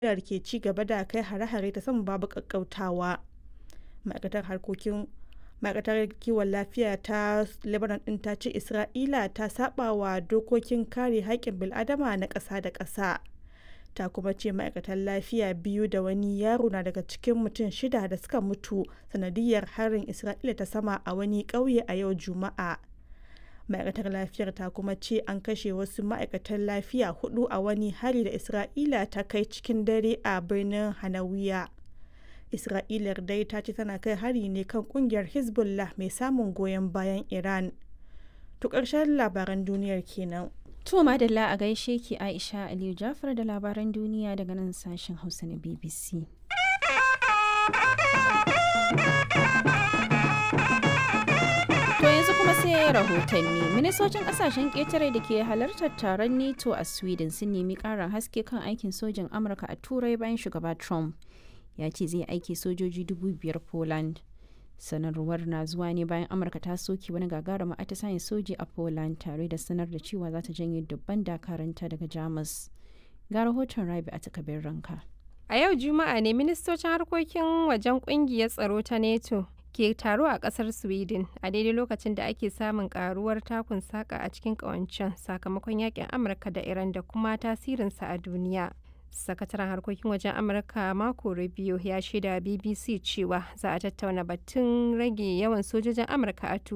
Isra'ila ke ci gaba da kai hare-hare ta sama babu ƙaƙƙautawa. Ma'aikatar harkokin ma'aikatar kiwon lafiya ta Lebanon ɗin ta ce Isra'ila ta saɓawa dokokin kare haƙƙin bil'adama na ƙasa da ƙasa. Ta kuma ce ma'aikatan lafiya biyu da wani yaro na daga cikin mutum shida da suka mutu sanadiyyar harin Isra'ila ta sama a wani ƙauye a yau Juma'a. Ma'aikatar lafiyar ta kuma ce an kashe wasu ma'aikatan lafiya hudu a wani hari da Isra'ila ta kai cikin dare a birnin Hanawiya. Isra'ilar dai ta ce tana kai hari ne kan kungiyar Hezbollah mai samun goyon bayan Iran. To ƙarshen labaran duniyar kenan. To madalla a gaishe ki Aisha Aliyu Jafar da labaran duniya daga nan sashen Hausa na BBC. To yanzu kuma sai rahotanni. Ministocin kasashen ƙetare da ke halartar taron NATO a Sweden sun nemi ƙarin haske kan aikin sojin Amurka a Turai bayan shugaba Trump. Ya ce zai aiki sojoji dubu biyar Poland. sanarwar na zuwa ne bayan amurka ta soke wani gagarumin atisayen soji a poland tare da sanar da cewa za ta janye dubban dakaranta daga jamus ga rahoton rabi a takabin ranka a yau juma'a ne ministocin harkokin wajen kungiyar tsaro ta neto ke taro a kasar sweden a daidai lokacin da ake samun karuwar takun saka a cikin kawancen sakamakon yakin amurka da iran da kuma tasirinsa a duniya sakataren harkokin wajen amurka mako rubio ya shaida bbc cewa za a tattauna batun rage yawan sojojin amurka a